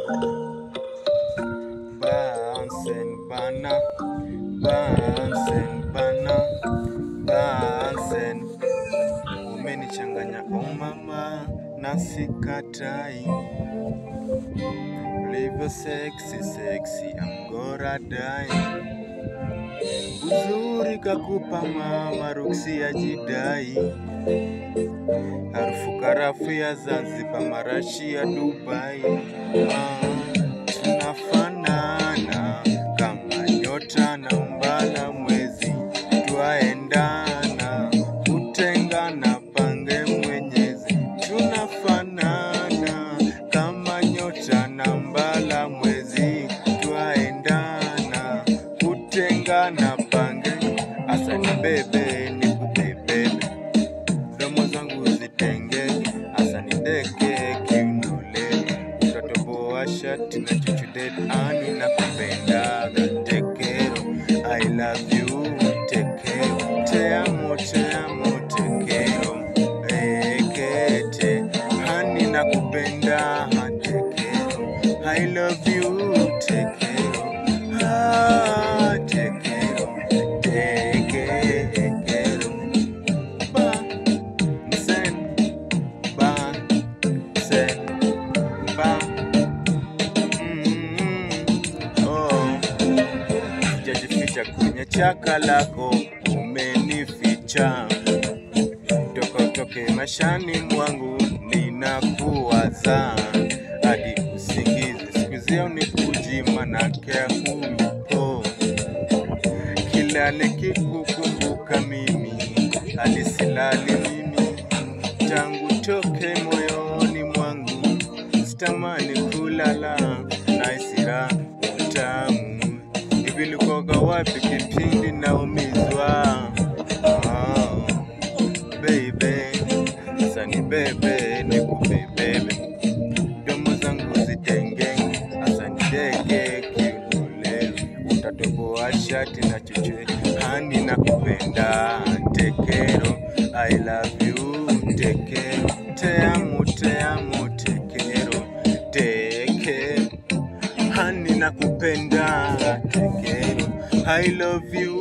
Bunsen bana, Bunsen bana, Bunsen. Umenichanganya oh mama, na sikatai. Ulivyo sexy sexy, I'm gonna die. Uzuri kakupa mama, ruksi ya jidai. Harufu karafu ya Zanzibar, marashi ya Dubai. Ah, tunafanana kama nyota na mbala mwezi, twaendana kutengana, pange Mwenyezi. Tunafanana kama nyota na mbala mwezi, twaendana kutengana, pange asa ni bebe ni kubebebe domo zangu zitenge hasa ni deke kiunole utatoboa shati na chuchudet ani na kupendaga tekero I love you tekero te amo te amo tekero ekete hani na kupenda tekero I love you tekero ah tekero tekero ba Sen, ba, sen, ba. Mm, oh. Sijajificha kwenye chaka lako, umenificha toka utoke mashani mwangu, ninakuwaza hadi usingizi. Siku zio ni kuji, manake akupo kila nikikukumbuka mimi hadi silali mimi tangu toke moyoni mwangu sitamani kulala na isira utamu hivi likoga wapi kipindi naumizwa oh, baby sasa ni bebe nikubebebe domo zangu zitenge hasa ni dege kiunole utatoboa shati na chochoe hani na kupenda tekero I love you tekero te amo te amo tekero teke hani na kupenda tekero I love you